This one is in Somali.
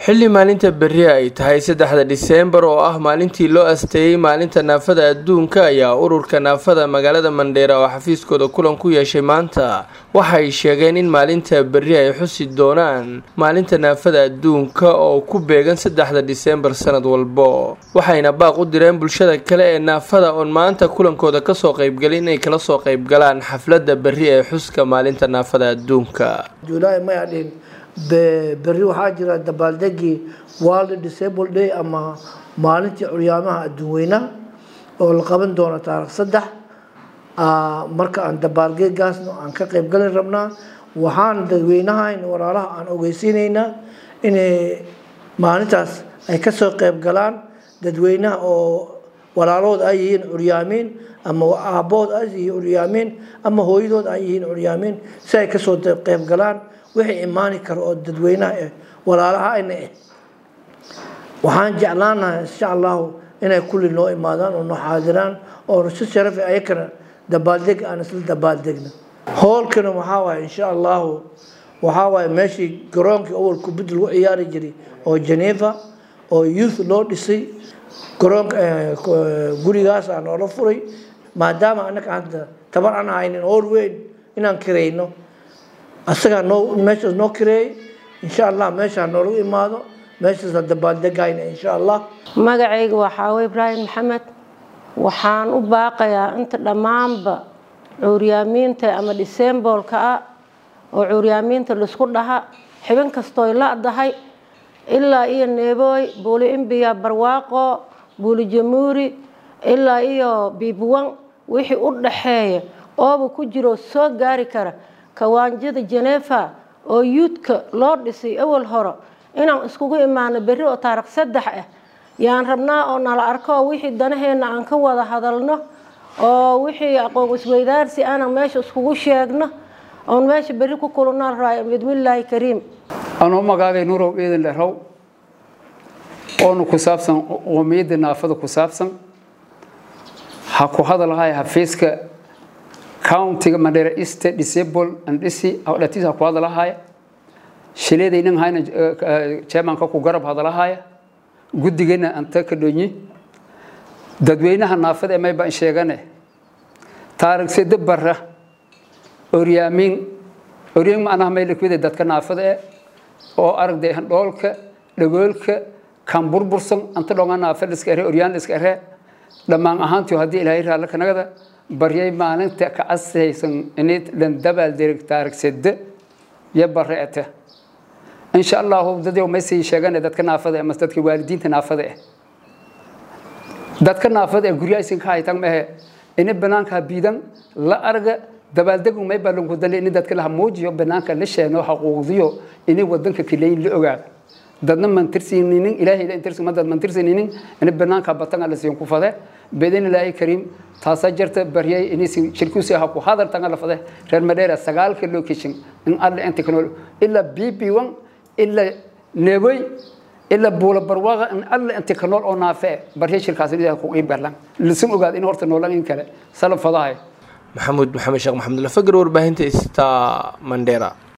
xilli maalinta berri ay tahay saddexda diseembar oo ah maalintii loo asteeyey maalinta naafada adduunka ayaa ururka naafada magaalada mandheera oo xafiiskooda kulan ku yeeshay maanta waxay sheegeen in maalinta berri ay xusi doonaan maalinta naafada adduunka oo ku beegan saddexda diseembar sanad walbo waxayna baaq u direen bulshada kale ee naafada oon maanta kulankooda kasoo qaybgalin inay kala soo qaybgalaan xafladda berri ee xuska maalinta naafada adduunka berri waxaa jira dabaaldegii world disable day ama maalintii curyaamaha adduunweynaha oo la qaban doono taarikh saddex marka aan dabaalgeegaasna aan ka qaybgalin rabnaa waxaan dadweynahan walaalaha aan ogeysiineynaa inay maalintaas ay kasoo qaybgalaan dadweynaha oo walaalood ay yihiin curyaamiin ama aabood ay yihiin curyaamiin ama hooyadood ay yihiin curyaamiin si ay kasoo qaybgalaan wixii imaani kara oo dadweynaha eh walaalaha ayna eh waxaan jeclaanahay insha allahu inay kulli noo imaadaan oo noo xaadiraan oo si sharaf ayakana dabaaldeg aan isla dabaaldegna hoolkana waxaa waaye insha allahu waxaa waaye meeshii garoonkii awal kubadda lagu ciyaari jiray oo geneva oo youth loo dhisay garoonka gurigaas aa noola furay maadaama annaga hadda tabar aan haynin hool weyn inaan kirayno asagaa noo meeshaas noo kireeyay insha allah meeshaa noolagu imaado meeshaasa dabaaldegayna insha allah magacayga waa xaawe ibraahim maxamed waxaan u baaqayaa inta dhammaanba cuuryaamiinta ama disemboolka ah oo cuuryaamiinta laisku dhaha xibin kastooy la-dahay ilaa iyo neebooy buuli imbiya barwaaqo buuli jamuuri ilaa iyo biibwan wixii u dhaxeeya ooba ku jiroo soo gaari kara kawaanjada jenefa oo yuudka loo dhisay awal hore inaan iskugu imaano berri oo taarikh saddex ah yaan rabnaa oo nala arko oo wixii danaheenna aan ka wada hadalno oo wixii aqoon isweydaarsi aanan meesha iskugu sheegno oon meesha berri ku kulunaan raay bidmillaahi kariim anoo magaagay nurow ciidan lehrow oona ku saabsan qoomiyadda naafada ku saabsan ha ku hadalhay xafiiska countiga mandheera east disable and dhisi dhatiisa ku hadalahaya shileedaynan hayna chairmanka ku garab hadalahaya guddigeena anta ka dhonyi dadweynaha naafada ee mayba sheegane taarikh sede barra oryaamin oryamin macnaha may lakwida dadka naafada ee oo aragday dhoolka dhagoolka kan burbursan anta dhonga naafa liska ere oryaan liska ere dhammaan ahaantii haddii ilaahay raalla kanagada baryay maalinta ka casaysan inay dhan dabaal derig taarikh sede iyo bareete insha allahu dadyow maysii sheegane dadka naafada mas dadka waalidiinta naafada eh dadka naafada ee guryahaysin ka haytan mehe ini banaanka biidan la arga dabaaldegu may ballanku dale ini dadka laha muujiyo banaanka la sheeno xaquuqdiyo ini wadanka kileyn la ogaado dadna mantirsiininin ilaahay intirsi madad mantirsiininin ini banaanka batanga la siin ku fade bidin ilaahay kariim taasa jirta baryay inay shirkuusi ha ku hadal tanga la fade reer madheera sagaalka location in alle inta kanol illa bb1 illa neeboy illa buula barwaqa in alle inta kanol oo naafe baryay shirkaas inay ku qiib galan lisin ogaad in horta noolan in kale salaf fadahay maxamuud maxamed sheekh maxamed lafagr warbaahinta ista mandheera